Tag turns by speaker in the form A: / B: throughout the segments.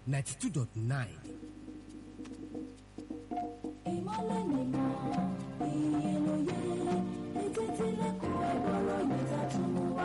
A: ninety two dot nine.
B: ìmọ̀lẹ̀ nìmọ̀ ìyẹlòyè ètò ìtìlẹ̀kùn ẹ̀gbọ́rọ̀ ìgbésà tún mú wá.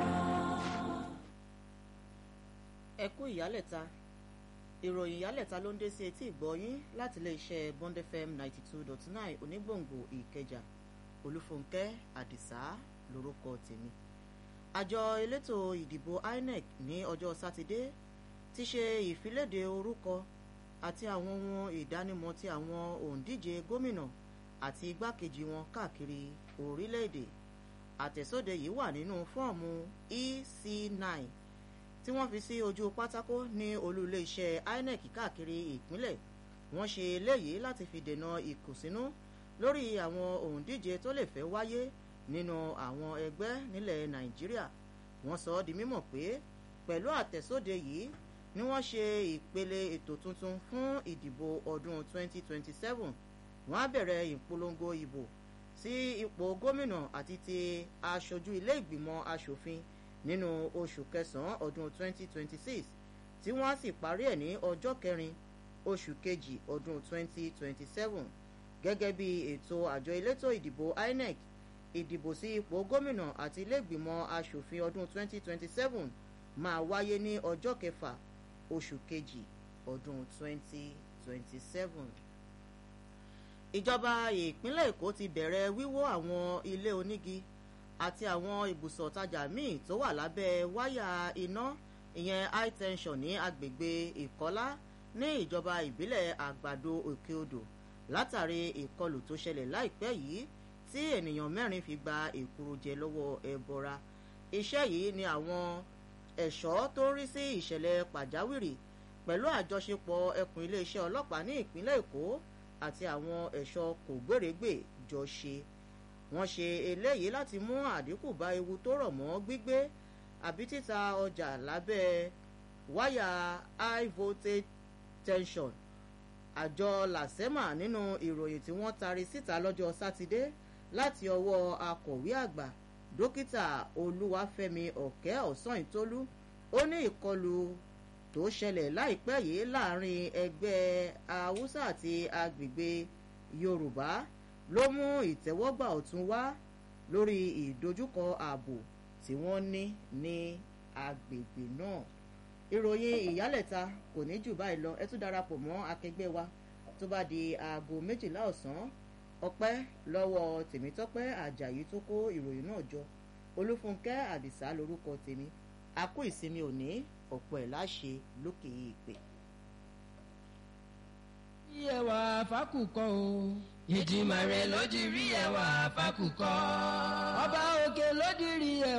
C: ẹ kú ìyálẹ̀ta ìròyìn ìyálẹ̀ta ló ń dé sí etí ìgbọ́yín láti iléeṣẹ́ bond fm ninety two dot nine onígbòǹgbò ìkẹjà olúfúnkẹ́ àdìsá lórúkọ tèmi àjọ elétò ìdìbò inec ní ọjọ́ sátidé ti ṣe ìfiléde orúkọ àti àwọn ohun ìdánimọ̀ ti àwọn òǹdíje gómìnà àti igbákejì wọn káàkiri orílẹ̀-èdè àtẹ̀sóde yìí wà nínú fọ́ọ̀mù ec9 tí wọ́n fi sí ojú pátákó ní olú iléeṣẹ́ inec káàkiri ìpínlẹ̀ wọ́n ṣe eléyìí láti fi dènà ìkùnsínú lórí àwọn òǹdíje tó lè fẹ́ wáyé nínú àwọn ẹgbẹ́ nílẹ̀ nàìjíríà wọ́n sọ ọ́ di mímọ̀ pé pẹ̀lú àtẹ̀sóde yìí ni wọ́n ṣe ìpele ètò tuntun fún ìdìbò ọdún 2027 wọ́n á bẹ̀rẹ̀ ìpolongo ìbò sí ipò gómìnà àti ti aṣojú ilé ìgbìmọ̀ asòfin nínú oṣù kẹsàn-án ọdún 2026 tí wọ́n á sì parí ẹ̀ ní ọjọ́ kẹrin oṣù kejì ọdún 2027 gẹ́gẹ́ bí ètò àjọ elétò ìdìbò inec ìdìbò sí ipò gómìnà àti ilégbìmọ̀ asòfin ọdún 2027 máa wáyé ní ọjọ́ kẹfà oṣù kejì ọdún 2027. ìjọba ìpínlẹ̀ èkó ti bẹ̀rẹ̀ wíwó àwọn ilé onígi àti àwọn ibùsọ̀ tajà míì tó wà lábẹ́ wáyà iná ìyẹn high tension ní agbègbè ìkọ́lá ní ìjọba ìbílẹ̀ àgbàdo òkè odò látàrí ìkọlù tó ṣẹlẹ̀ láìpẹ́ yìí tí ènìyàn mẹ́rin fi gba èkúrú jẹ lọ́wọ́ ẹbọra iṣẹ́ yìí ni àwọn ẹ̀ṣọ́ tó ń rí sí ìṣẹ̀lẹ̀ pàjáwìrì pẹ̀lú àjọṣepọ̀ ẹkùn iléeṣẹ́ ọlọ́pàá ní ìpínlẹ̀ èkó àti àwọn ẹ̀ṣọ́ kògbérègbè jọ ṣe wọ́n ṣe eléyìí láti mú àdínkù bá ewu tó rọ̀ mọ́ gbígbé àbí títa ọjà lábẹ́ wáyà high voltage tension àjọ làsẹ́mà nínú ìròyìn tí wọ́n tari síta lọ́jọ́ sátidé láti ọwọ́ akọ̀wé àgbà dókítà olúwàfẹ́mi ọ̀kẹ́ ọ̀sán-ìtólú ó ní ìkọlù tó ṣẹlẹ̀ láìpẹ́ yìí láàrin ẹgbẹ́ haúsá àti agbègbè yorùbá ló mú ìtẹ́wọ́gbà ọ̀tún wá lórí ìdojúkọ ààbò tí wọ́n ní ní agbègbè náà ìròyìn ìyálẹ̀ta kò ní jù báyìí lọ ẹ tún darapọ̀ mọ́ akẹgbẹ́ wa tó bá di aago méjìlá ọ̀sán ọpẹ́ lọ́wọ́ tèmítọ́pẹ́ àjàyí tó kó ìròyìn náà jọ olúfúnkẹ́ àdìsá lorúkọ tèmi a kú ìsinmi òní ọ̀pọ̀ ẹ̀ láṣẹ lókè ìpè.
D: rí ẹwà fákùkọ o. ìdìmọ̀ rẹ̀ ló di rí ẹwà fákùkọ. ọba òkè ló di rí ẹwà.